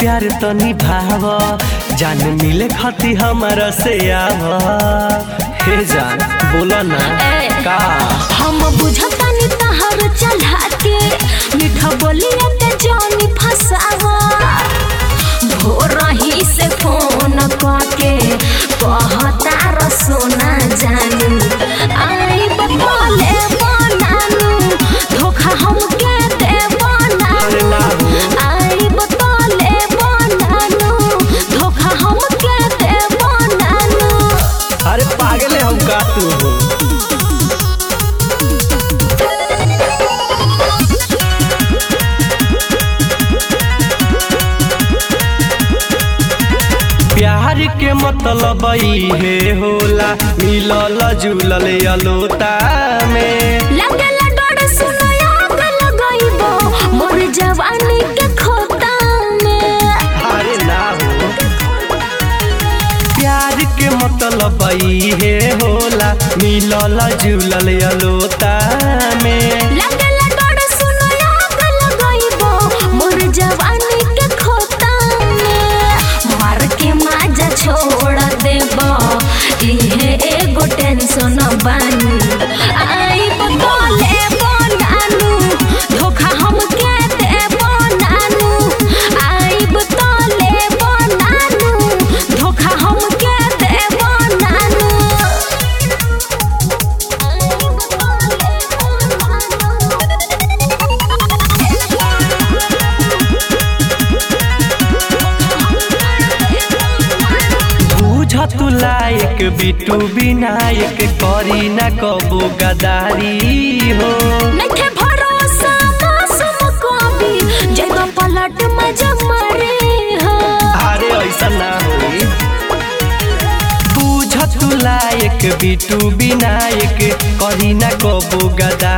प्यार तो निभाव जान मिले खती हमारा से आव हे जान बोला ना ए। का हम बुझतानी तहर चढ़ा के मीठा बोलिया के जानी फसावा भोरही से फोन करके कहता र सोना जानू आई बतले बनानू धोखा हमके दे अरे ना बनानू हो। आई बतले बनानू धोखा हमके दे बनानू अरे पागल है हम का तू हो प्यार के मतलब हे होला मिलल जुलल अलोता में लगल डर सुनो आग लगाइबो मोर जवानी के खोता में अरे ना हो प्यार के मतलब हे होला मिलल जुलल अलोता में लगल डर सुनो आग लगाइबो मोर जवानी के खोता में मार के माजा छोड़ देबो इहे एगो टेंशन बानी आई बतले बनानू धोखा हमके दे बनानू आई बतले बनानू धोखा हमके दे बनानू आई बतले बुझ तू लायक बिटू विनायक करी ना कबो गदारी हो नखे भरोसा मासूम कभी जगह पलट मजा मारे हो अरे ऐसा ना होई बुझ तू लायक बिटू विनायक करी ना कबो गदारी